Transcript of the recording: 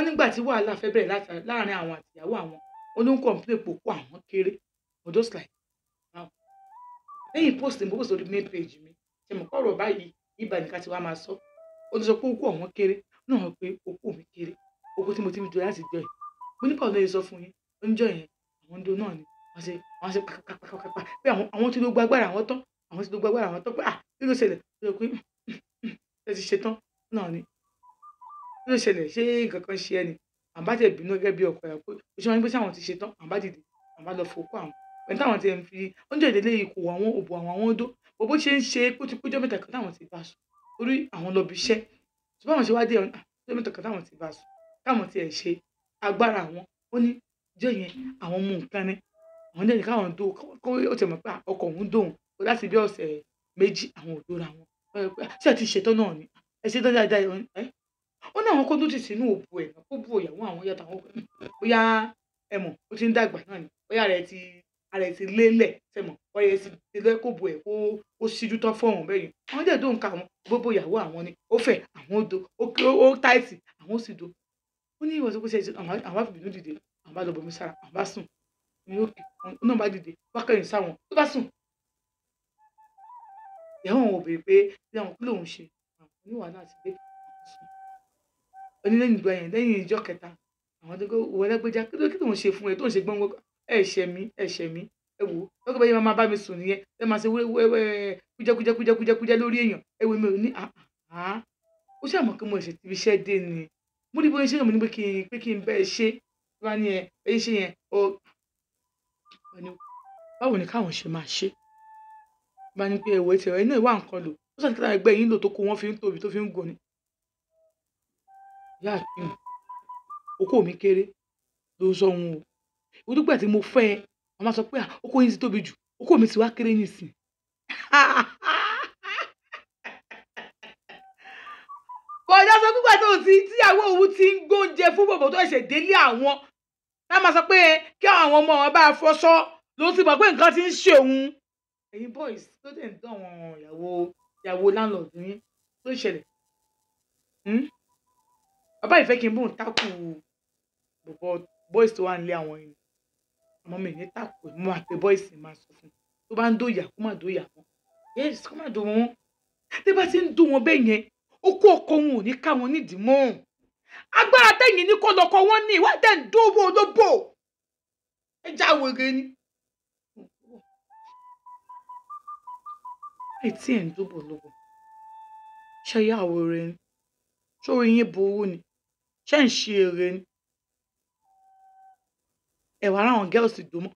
wọ́n nígbà tí wàhálà fẹ́ bẹ̀rẹ̀ láta- láàrin àwọn àtìyàwó àwọn oníkọ̀ǹpilẹ̀ pòpọ̀ àwọn kéré for just like wow lẹ́yìn post ní post orí main page mi ṣe mọ̀ kọ́rọ̀ báyìí ibà nìkan ti wá máa sọ ó ti sọ pé okú àwọn kéré náà wọ́n pé okú mi kéré okú tí mo ti ń jọ láti jọ ẹ̀ mo ní báwo ló yẹ sọ fún yín oúnjẹ yẹn àwọn ndo náà ni wọ́n ṣe wọ́n ṣe pàpàpàpàpà pé àwọn àwọn tí ló gba agbára àwọn tán àwọn tí ló gba agbára àwọn tán pé ah kí ló ṣẹlẹ̀ ó yẹ pé ẹ ti ṣe tán náà ni kí ló ṣẹlẹ̀ ṣé nǹkan kan ṣe ẹ ni àbá tẹ̀ bínú gẹ́gẹ́ bí ọkọ ẹ̀ pé ó ṣe wọn ní pé sáwọn ti ṣe tán àbá dìde àbá lọ fòkó àwọn pẹ̀lú táwọn ti ẹ̀ ń fi oúnjẹ ìdílé ikú àwọn òbò àwọn àwọn odó bó bó ṣe ń ṣe kó ti péjọ mẹ́ta kan táwọn ti bá sùn torí àwọn lọ bí iṣẹ́ ṣùgbọ́n àwọn ṣe wá dé ọ̀nà péjọ mẹ́ta kan táwọn ti bá sùn káwọn ti ẹ̀ ṣe agbára àwọn ó ní jẹ́ yẹn àwọn mú nǹkan ní àwọn dẹ́ni káwọn dó kó ó ti mọ̀ pé ọkọ̀ òun dóhùn láti bí ọ̀sẹ̀ méjì àwọn òdóra wọn ṣé ẹ ti ṣetán náà ni ẹ ṣetán dáadáa ẹ ó ní àwọn kó tó ti sínú òbò ẹ̀ kó bú ìyàwó àwọn yàtọ̀ àwọn bóyá ẹ mọ̀ ó ti ń dàgbà náà ni bóyá rẹ̀ ti ara ẹ̀ ti lélẹ̀ ṣe mọ̀ bóyá ẹ̀ ti lé kó bu ẹ̀ kó ó ṣíjú tán fọ́ọ̀hún bẹ́ẹ̀ yẹn àwọn dẹ̀ dóhùn ká àwọn gbogbo ìyàwó àwọn ni ó fẹ̀ àwọn ó do ó kí ó táìtì àwọn ó sì do ó ní ìwọ̀n tó kó ṣe àwọn àfìbínú dìde àwọn bá lọ bomi sára àwọn bá sùn ní òkè ó náà bá dìde wákẹ́yìn sáwọn tó bá sùn ìyàwó àwọn ò béèrè pé bí àwọn kí lòun ṣe àwọn oníwàhálà ti dé àwọn sùn onílẹ̀yìn ìgbà yẹn lẹ́yìn ìjọ kẹta àwọn tó kó wọlé gbéjà kí ló kí lòun ṣe fún ẹ tó ń ṣe gbọ́ngbọ́n ẹ ṣẹ̀ mí ẹ ṣẹ̀ mí ẹ wò ó lọ́kọ̀ bẹ́ẹ̀ máa bá mi sùn nìyẹn ẹ máa ṣe wẹ́wẹ́ kújẹ́kújẹ́ kújẹ́kújẹ́ kújẹ́ lórí èèyàn ẹ wò mí ò ní àá ó ṣàmọ̀ pé mo ṣe ti fi iṣẹ́ dé ni mo ní bóyá ṣé mo ní pé kí n pé kí n bẹ́ẹ̀ ṣe wá ní ẹ ẹ ṣe yẹn ó báwo ni káwọn ṣe máa ṣe bá ní pé ẹ̀wọ̀ ẹ̀tẹ̀ ẹ̀ náà wà nǹkan lò ó sàn kíkà ẹgbẹ́ yín lò tó kó wọ́n fi ń tóbi tó fi ń gùn ni ìyá àfihàn okó mi kéré ló sọ òun o ìwúdúgbà tí mo fẹ́ ẹ màmá sọ pé okó yín ti tóbi jù okó mi ti wá kéré nìsín bọ̀dá sọ pípa tó ti tíyàwó òun ti ń gbóúnjẹ fún bòbò tó ṣẹ̀ délé àwọn tá a máa sọ pé kí àwọn ọmọ wọn bá fọṣọ ló ti mọ̀ pé nǹkan ti ń ṣe òun. ẹ̀yin boys tó dẹ̀ ń dán àwọn ìyàwó ìyàwó láńlọ́ọ̀dù yín tó ṣẹlẹ̀ bàbá ìfẹ́ kí n bóun tákù bọ̀bọ̀ boys tó wà nílé àwọn yìí ọmọ mi ní tákù mo máa pe boys máa sọ fún tó bá ń dóyà kó má dóyà wọn yes kó má dó wọn tí bá ti ń dó wọn bẹ́ẹ̀ yẹn ó kó ọkọ wọn ò ní ká wọn nídìí mọ́ agbára tẹ̀yìn ní kó lọ́kọ wọn ní ìwádìí tẹ̀ ń dówó olóbò ẹ já wèrè ni. ẹ tí ẹ̀ ń dúbọ̀ lọ́wọ́ ṣe yá wèrè ni sórí yín burú ni ṣé ń ṣe eré ni ẹ̀wà aráwọn girls dùn mọ́